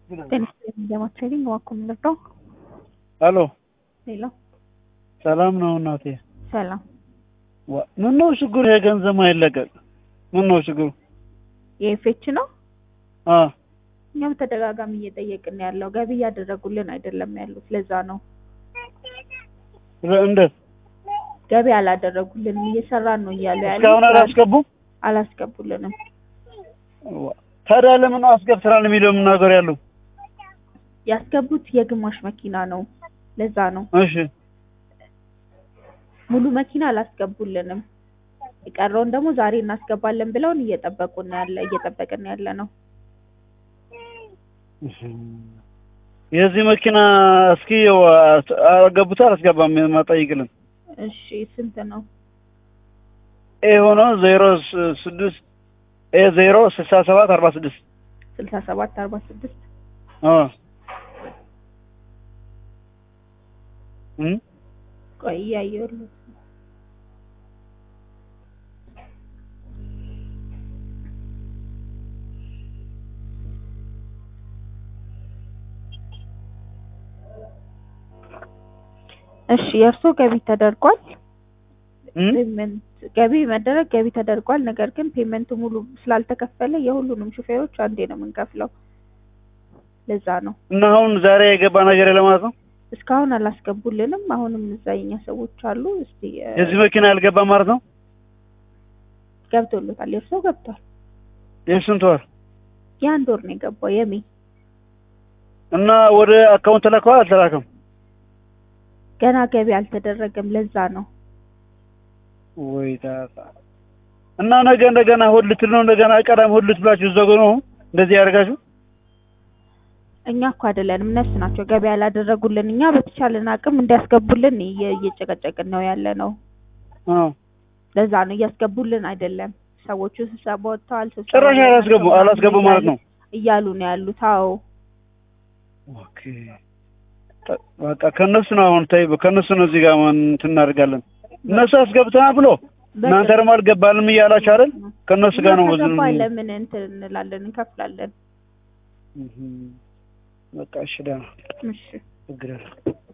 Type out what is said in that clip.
ጤና ትሬኒንግ ዋኮ የምንለው ሄሎ ሌላ ሰላም ነው እናቴ። ሰላም ዋ- ምን ነው ችግሩ? የገንዘብ አይለቀቅ ምን ነው ችግሩ? የኤፌች ነው። አ እኛ በተደጋጋሚ እየጠየቅን ያለው ገቢ እያደረጉልን አይደለም ያሉት። ለዛ ነው ለ- እንዴት ገቢ አላደረጉልንም እየሰራን ነው እያሉ ያሉት። እስካሁን አላስገቡም? አላስገቡልንም። ዋ- ታዲያ ለምን አስገብተናል የሚለው የምናገር ያለው? ያስገቡት የግማሽ መኪና ነው። ለዛ ነው እሺ ሙሉ መኪና አላስገቡልንም። የቀረውን ደግሞ ዛሬ እናስገባለን ብለውን እየጠበቁን ያለ እየጠበቅን ያለ ነው። የዚህ መኪና እስኪ አገቡታ አላስገባም ማጠይቅልን እሺ ስንት ነው? ኤ ሆኖ ዜሮ ስ- ስድስት ኤ ዜሮ ስልሳ ሰባት አርባ ስድስት ስልሳ ሰባት አርባ ስድስት አ እም ቆይ እያየሁልህ እሺ የእርሶ ገቢ ተደርጓል። እም ፔመንት ገቢ መደረግ ገቢ ተደርጓል። ነገር ግን ፔመንቱ ሙሉ ስላልተከፈለ የሁሉንም ሹፌሮች አንዴ ነው የምንከፍለው። ለዛ ነው እና አሁን ዛሬ የገባ ነገር የለም ማለት ነው። እስካሁን አላስገቡልንም። አሁንም እዛ የኛ ሰዎች አሉ። እስቲ እ፣ የዚህ መኪና ያልገባ ማለት ነው። ገብቶሎታል። የእርሶ ገብቷል። የስንት ወር የአንድ ወር ነው የገባው የሜ እና ወደ አካውንት ተላከዋል አልተላከም? ገና ገቢ አልተደረገም። ለዛ ነው ወይ ታታ እና ነገ እንደገና እሑድ ልትል ነው እንደገና ቀዳም እሑድ ልትብላችሁ ዘጎ ነው እንደዚህ ያደርጋችሁ። እኛ እኮ አይደለንም እነሱ ናቸው ገቢ ያላደረጉልን። እኛ በተቻለን አቅም እንዲያስገቡልን እየ- እየጨቀጨቅን ነው ያለ ነው። አዎ ለዛ ነው እያስገቡልን አይደለም። ሰዎቹ ስብሰባ ወጥተዋል። ስብሰባ ጭራሽ ላይ አላስገቡ ናቸው አላስገቡ ምናምን ማለት ነው። እያሉ ነው ያሉት። አዎ ኦኬ ጠ- በቃ ከነሱ ነው አሁን ተይ፣ ከነሱ ነው እዚህ ጋር ማን እንትን እናደርጋለን። እነሱ አስገብተናል ብሎ እናንተ ደግሞ አልገባልም እያላችሁ አይደል? ከነሱ ጋር ነው ብዙ ከገባ ለምን እንትን እንላለን እንከፍላለን። በቃ እሺ፣ ደህና እሺ ችግር የለም።